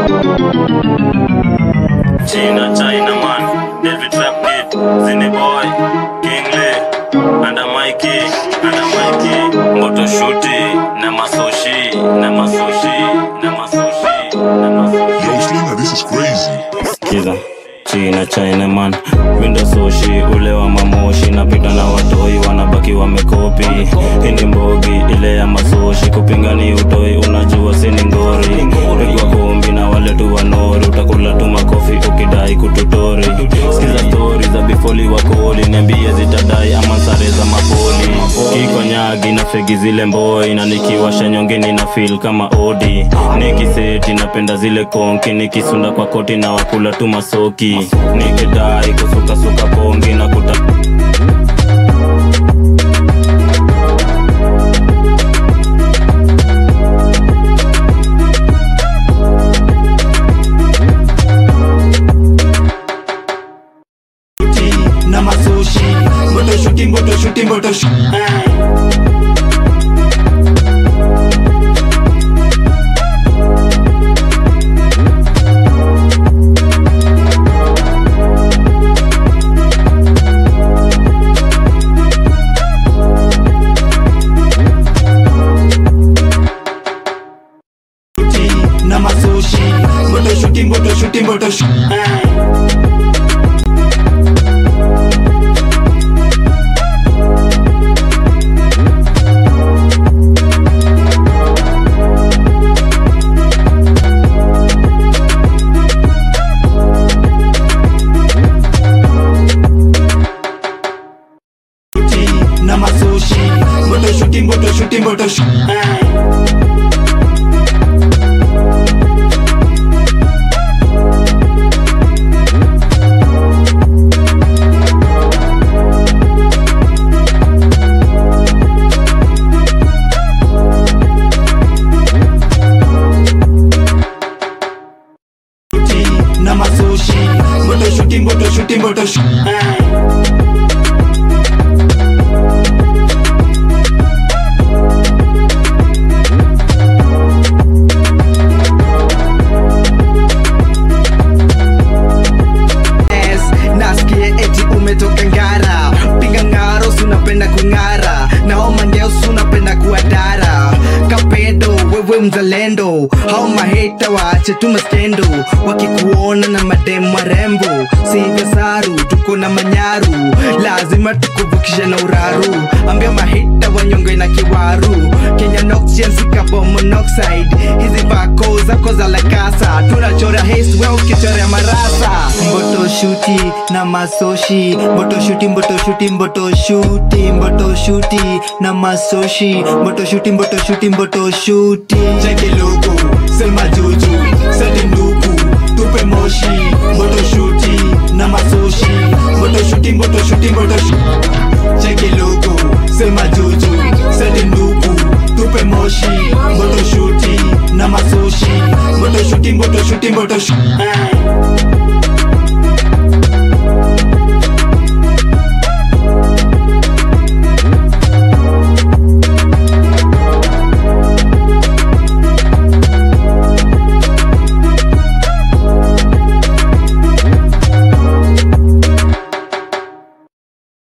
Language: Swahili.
China, China man, David Rap Kid, Zini Boy, King Lee, Anda Mikey, Anda Mikey, Moto Shuti, na Masoshi, na Masoshi, na Masoshi, na Masoshi. Yo, Slinger, this is crazy. Kiza China China man Window soshi ule wa mamoshi napita na watoi wanabaki wamekopi hii ni mbogi ile ya masoshi kupingani utoi unajua sini ngori pigwa kumbi na wale tu wanori utakula tu makofi ukidai kututori sikiza stori za bifoli wakoli niambie zitadai ama sare za mapoli kikonyagi na fegi zile mboi na nikiwasha nyongeni na fil kama odi nikiseti napenda zile konki nikisunda kwa koti na wakula tu masoki nikidai kusukasuka pongi na kuta na masoshi mboto shuti mboto shuti mboto shuti na masoshi mboto shuti mboto shuti mboto shuti na masoshi mboto shuti mboto shuti mboto shuti na masoshi mboto shuti mboto shuti mboto shuti Yes, nasikia eti umetoka ngara piga ngaro sunapenda kung'ara nao mangeos unapenda kuadara kapedo wewe mzalendo hao maheta waache tu maskendo wakikuona na mademu warembo sivyo saru tuko na manyaru lazima tukuvukishe na uraru ambia mahita wanyonge na kiwaru kenya noxiansikabo monoxide hizi vako zako za lakasa tunachora haste we ukichorea marasa mboto shuti na masoshi mboto shuti mboto shuti mboto shuti mboto shuti na masoshi mboto shuti mboto shuti mboto shuti cheke loko sema juju sete nduku tupe moshi mboto shuti na masoshi mboto shuti mboto shuti mboto shuti cheke loko sema juju sete nduku tupe moshi mboto shuti na masoshi mboto shuti mboto shuti mboto shuti